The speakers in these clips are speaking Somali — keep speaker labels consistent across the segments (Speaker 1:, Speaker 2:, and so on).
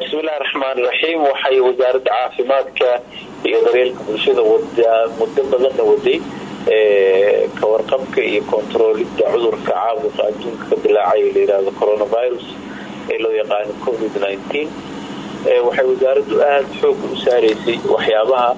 Speaker 1: bismillahi raxmaani raxiim waxay wasaaradda caafimaadka iyo daryeelka bulshada muddo badanna waday ka warqabka iyo kontaroolida cudurka caabuqa adduunka ka dilaacay ee layihahdo coronavirus ee loo yaqaano covid waxay wasaaraddu aada xooga u saaraysay waxyaabaha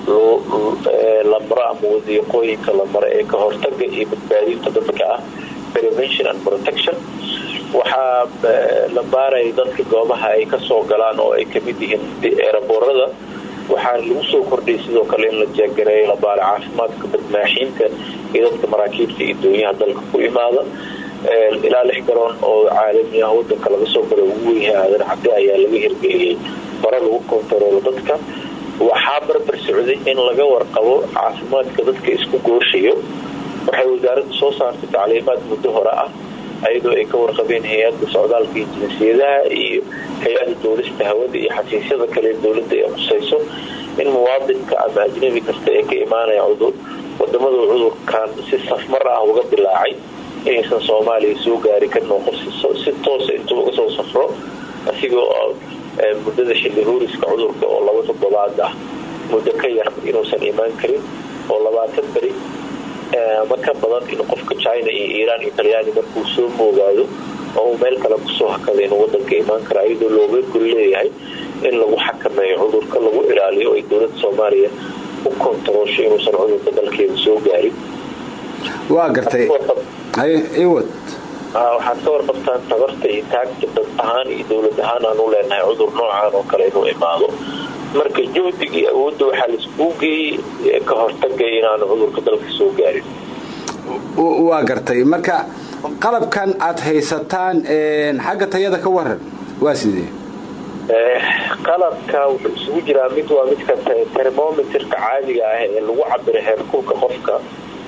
Speaker 1: la maro ama wadiiqooyinka la maro ee ka hortaga iyo badbaadinta dadka ah prevention and protection waxaa la baaraya dadka goobaha ay kasoo galaan oo ay kamid yihiin eeraboorada waxaa lagu soo kordhiyay sidoo kale in la jeegareeyo la baara caafimaadka badmaaxiinta iyo dadka maraakiibta iyo doonyaha dalka ku imaada ilaa lix garoon oo caalami ah wadanka laga soo galo ugu weynyahay aadan cabdi ayaa laga hirgeliyey bara lagu kontaroolo dadka waxaa barbar socday in laga warqabo caafimaadka dadka isku gooshayo waxay wasaaraddu soo saartay tacliimaad muddo hore ah ayadoo ay ka warqabeen hay-adda socdaalka iyo jinsiyadaha iyo hay-ada duulista hawada iyo xafiisyada kale dowladda ee khusayso in muwaadinka ama ajnabi kasta ee ka imaanaya cudur wadamadu cudurkan si safmar ah uga dilaacay inaysan soomaaliya soo gaari karin oo qof si toosa intuu uga soo safro asigoo muddada xilli huuriska cudurka oo laba toddobaad ah muddo ka yar inuusan imaan karin oo labaatan beri ama ka badan in qofka china iyo iiraan iyo talyaani markuu soo moogaado oo uu meel kale kusoo hakada inuu wadanka imaan kara iyadoo looga gol leeyahay in lagu xakameeyo cudurka lagu ilaaliyo ay dowladda soomaaliya u kontaroosho inuusan cudurka dalkeeda soo gaarin
Speaker 2: waa gartay iwad
Speaker 1: waxaad ka warqabtaan tabarta iyo taagta dad ahaan iyo dowlad ahaan aan u leenahay cudur noocaan oo kale inuu imaado marka juhdiga iyo awoodda waxaa laiskugu geeyey ka hortagay inaanu cudurka dalka soo gaarin
Speaker 2: waa gartay marka qalabkan aad haysataan xagga tayada ka waran waa sidee
Speaker 1: qalabka wuxuu isugu jiraa mid waa midka termometerka caadiga ah ee lagu cabiro heerkulka qofka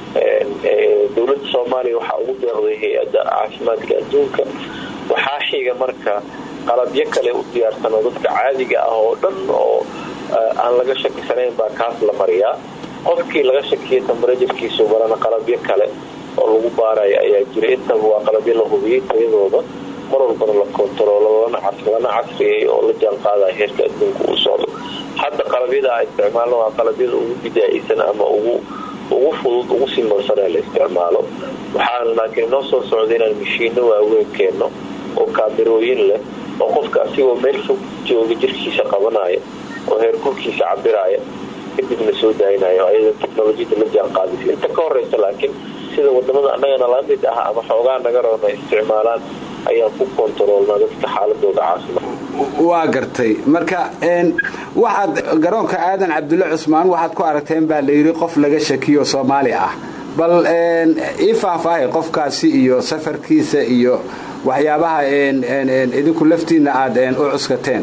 Speaker 1: dowladda soomaaliya waxaa ugu deeqday hay-adda caafimaadka adduunka waxaa xiga marka qalabyo kale u diyaarsanoo dadka caadiga ah oo dhan oo aan laga shakisanayn baa kaas la mariyaa qofkii laga shakiya tambarajirkiisu barana qalabyo kale oo lagu baaraya ayaa jira intaba waa qalabyo la hubiyey tayadooda mar walbana la kontaroolo lana casriyay oo la jaan qaadaya heerka adduunka uu socdo hadda qalabyada a isticmaalno waa qalabyada ugu bidaa'isan ama ugu ugu fudud ugu simarsanee la isticmaalo waxaana laakiin inoo soo socda inaan mashiino waaweyn keenno oo kaamirooyin leh oo qofka asigoo meel fog jooga jirkiisa qabanaya oo heerkulkiisa cabiraya kadibna soo daaynayo ayada technolojiyada la jaan qaadaysa inta ka horeysa laakiin sida wadamada annagana la mid ah ama xoogaa naga roona isticmaalaan ayaan ku kontaroolnaa dadka xaaladooda caafimaad
Speaker 2: waa gartay marka waxaad garoonka aadan cabdulle cusmaan waxaad ku aragteen baa layidhi qof laga shakiyo soomaali ah bal ii faahfaahay qofkaasi iyo safarkiisa iyo waxyaabaha idinku laftiina aad u cuskateen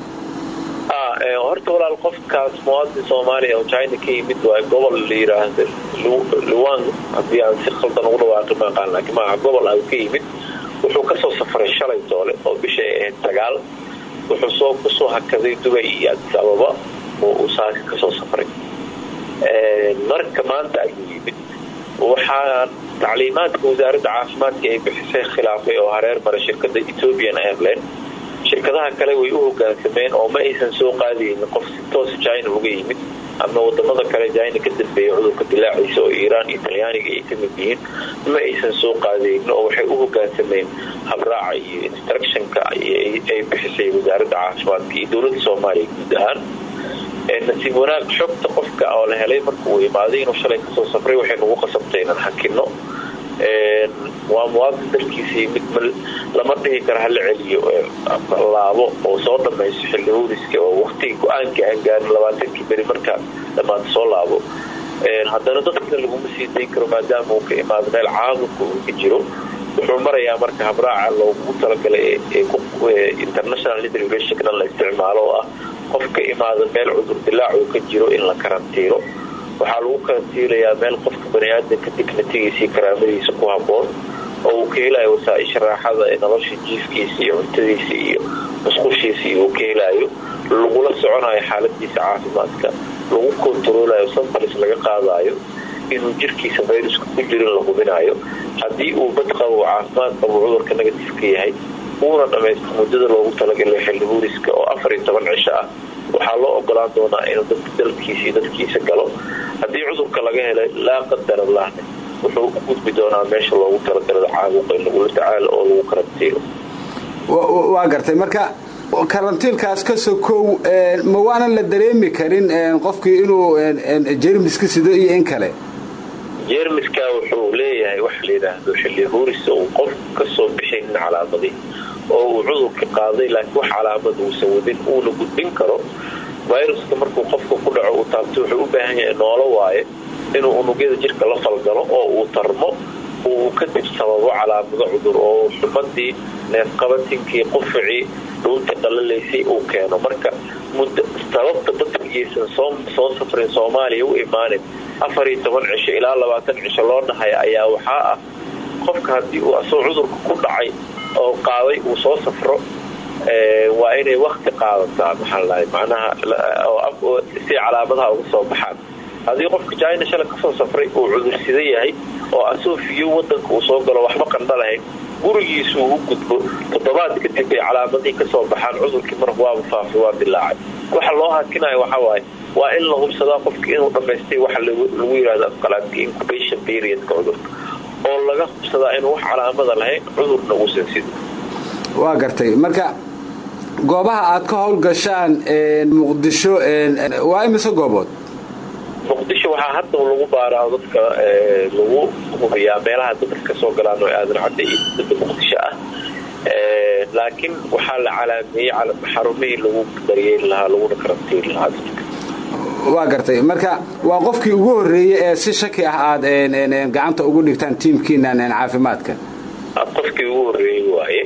Speaker 1: horta walaal qofkaas muwaadin soomaaliya oo china ka yimid waa gobol la yiraahda luwan haddii aan si khaldan ugu dhawaaqi maqaan laakiin maaha gobol ah ka yimid wuxuu kasoo safray shalay doole oo bishay ahayd sagaal wuxuu soo kusoo hakaday dubay iyo adis ababa oo uu saaka kasoo safray marka maanta ayuu yimid waxaa tacliimaadka wasaaradda caafimaadka ay bixisay khilaafay oo hareer mara shirkada ethiopian airline shirkadaha kale way u hogaansameen oo ma aysan soo qaadaynin qof si toos china uga yimid ama wadamada kale china ka dambeeya cudurka dilaaciisa oo iiraan iyo talyaaniga ay kamid yihiin ma aysan soo qaadaynin oo waxay u hogaansameen habraaca iyo instructionka ay bixisay wasaaradda caafimaadka iyo dowladda soomaaliya guud ahaan nasiib wanaag xogta qofka oo la helay marka uu imaaday inuu shalay kasoo safray waxay nagu qasabtay inaan hakino waa muwaadin dalkiisii mid lama dhihi karo hala celiyo laabo oo soo dhamayso xilli huuriska oo waqtigii go-aankii aan gaarin labaatankii beri markaa dhammaanta soo laabo haddana dadkana laguma sii dayn karo maadaama uu ka imaado meel caabuqa uu ka jiro wuxuu marayaa marka habraaca loogu talagalay international intervention la isticmaalo oo ah qofka imaada meel cudur dilaac uu ka jiro in la karantiilo waxaa lagu karantiilayaa meel qofka baniaadanka dignatigiisa iyo karaamadiisa ku haboon oo uu ka helayo wasaaisha raaxada ee nolosha jiifkiisa iyo cuntadiisa iyo musqushiisa iyo uu ka helayo lagula soconayo xaaladiisa caafimaadka lagu kontaroolayo sanbalis laga qaadayo inuu jirkiisa fayruska ku jirin la hubinayo haddii uu bad qabo caafimaad qabo cudurka negatifka yahay uuna dhamaysto muddada loogu talagalay xilli huuriska oo afar iyo toban cisho ah waxaa loo ogolaan doonaa inuu dadka dalkiisa iyo dadkiisa galo haddii cudurka laga helay laa qadar allahne wuxuu u gudbi doonaa meesha loogu talagalay caabuqa in lagula tacaalo oo lagu karantiilo
Speaker 2: waa gartay marka karantiilkaas ka sokow ma waanan la dareemi karin qofkii inuu jermiska sido iyo in kale
Speaker 1: jermiska wuxuu leeyahay waxa la yidhaahdo xilli huurisa uu qof kasoo bixinin calaamadii oo uu cudurka qaaday laakiin wax calaamad uusan wadin uuna gudbin karo viruska markuu qofka ku dhaco uu taabto wuxuu u baahan yahay noolo waaye inuu unugyada jirka la falgalo oo uu tarmo uu kadib sababo calaamado cudur oo xumadii neefqabatinkii qufacii dhuunta qalalaysay uu keeno marka sababta dadkageysan soo safrin soomaaliya u imaanin afar iyo toban cisho ilaa labaatan cisho loo dhahaya ayaa waxaa ah qofka haddii uu asoo cudurka ku dhacay oo qaaday uu soo safro waa inay wakti qaadataa maxaalahay macnaha si calaamadaha uga soo baxaan haddii qofka jina shala kasoo safray uu cudursida yahay oo asoo fiyo wadanka uu soo galo waxba qandha lahayn gurigiisu u gudbo toddobaad kadib ay calaamadihii kasoo baxaan cudurkii mar waaba faafi waa dilaacay waxa loo hakinayo waxawaaye waa in la hubsadaa qofka inuu dhamaystay waxa lagu yidhahdo afqalaadka incubation periodka cudurka oo laga hubsadaa inuu wax calaamada lahayn cudurna uusan sidin
Speaker 2: waa gartay marka goobaha aad ka howlgashaan muqdisho waa imise goobood
Speaker 1: muqdisho waxaa hadda lagu baaraa dadka lagu hubiyaa meelaha dadka kasoo galaan oo aadan cadda iyo dada muqdisho ah laakiin waxaa la calaameeyey xarumihii lagu daryeeli lahaa laguna karantiiri lahaa dadka
Speaker 2: waa gartay marka waa qofkii ugu horreeyey ee si shaki ah aad gacanta ugu dhigtaan tiimkiinan caafimaadka
Speaker 1: qofkii ugu horreeyey waaye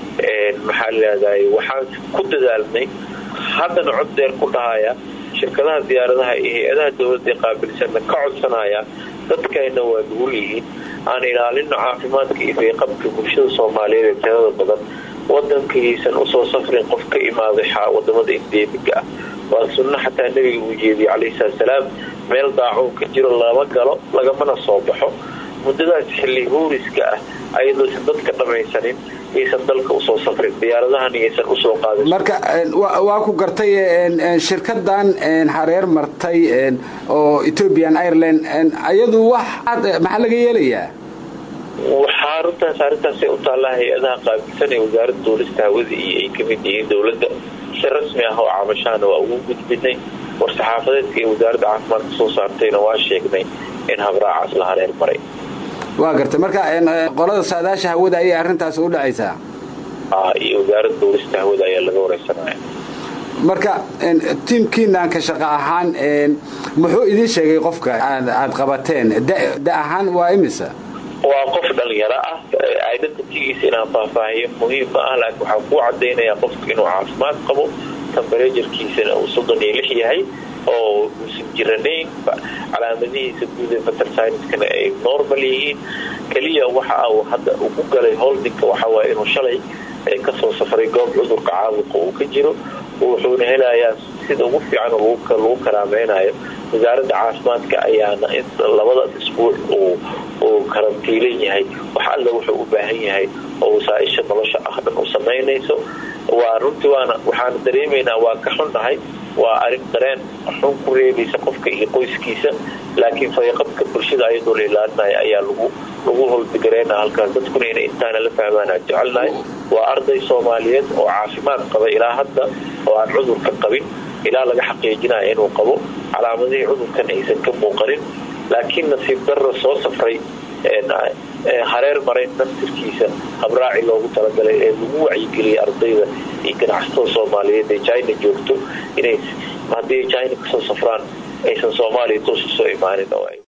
Speaker 1: maxaa leedahay waxaan ku dadaalnay haddana cod deer ku dhahaya shirkadaha diyaaradaha iyo hay-adaha dowladda qaabilsanna ka codsanaya dadkayna waa nugul yihiin aan ilaalino caafimaadka iyo fayqabka bulshada soomaaliyeed ee tirada badan wadankiisan usoo safrin qof ka imaaday wadamada endemiga ah waa sunno xataa nebiga uu jeediyey calayhi salatsalaam meel daacuun ka jiro lama galo lagamana soo baxo muddadaas xilli huuriska ah ayadoosan dadka dhammaysanin yaysan dalka usoo safrin diyaaradahan yaysan usoo qaadin
Speaker 2: marka waa ku gartay shirkadan hareer martay oo ethiopian ireland ayadu wax maxaa laga yeelayaa
Speaker 1: waxaa arintaas arrintaasay u taallaa hay-adaha qaabilsan ee wasaaradda duulista hawada iyo ay kamid yihiin dowladda si rasmi ah oo cabashaana waa ugu gudbinay war-saxaafadeedka ee wasaaradda caafimaadka soo saartayna waa sheegnay in habraacaas la hareer maray
Speaker 2: waa gartay marka qolada saadaasha hawada ayay arrintaas u dhacaysaa
Speaker 1: iyo wasaaradda duulista hawada ayaa laga wareysanaya
Speaker 2: marka tiimkiinaan ka shaqo ahaan muxuu idiin sheegay qofka aad qabateen da ahaan waa imisa
Speaker 1: waa qof dhalinyaro ah identitygiisa inaan faahfaahiyo muhiim ma ah laakiin waxaa kuu cadaynayaa qofka inuu caafimaad qabo tambarejarkiisana uu soddon iyo lix yahay oo uusan jiranayn calaamadihiisa guud ee fatersinskana ay normal yihiin keliya waxa uu hadda ugu galay holdinka waxawaay inuu shalay kasoo safray goob cudurka caabuqa uu ka jiro wuxuuna helayaa sida ugu fiican lagu karaameynayo wasaaradda caafimaadka ayaana labadaas isbuuc uu karantiilan yahay wax alla wuxuu u baahan yahay oo wasaaisha nolosha ah dhan u samaynayso waa runtii waana waxaana dareemaynaa waa ka xunnahay waa arin dareen xun ku reebaysa qofka iyo qoyskiisa laakiin fayaqabka bulshada ayadoo la ilaalinaya ayaa lagu lagu holdigareena halkaas dadkuna inay intaana la fahmaan aan jecelnahay waa arday soomaaliyeed oo caafimaad qaba ilaa hadda oo aan cudurka qabin ilaa laga xaqiijinaya inuu qabo calaamadihii cudurkan aysan ka muuqanin laakiin nasiib darra soo safray hareer maray naftirkiisa habraaci loogu talagalay ee lagu wacyigeliyay ardayda iyo ganacsatada soomaaliyeed ee china joogto inay haddii china kasoo safraan aysan soomaaliya toos usoo imaanin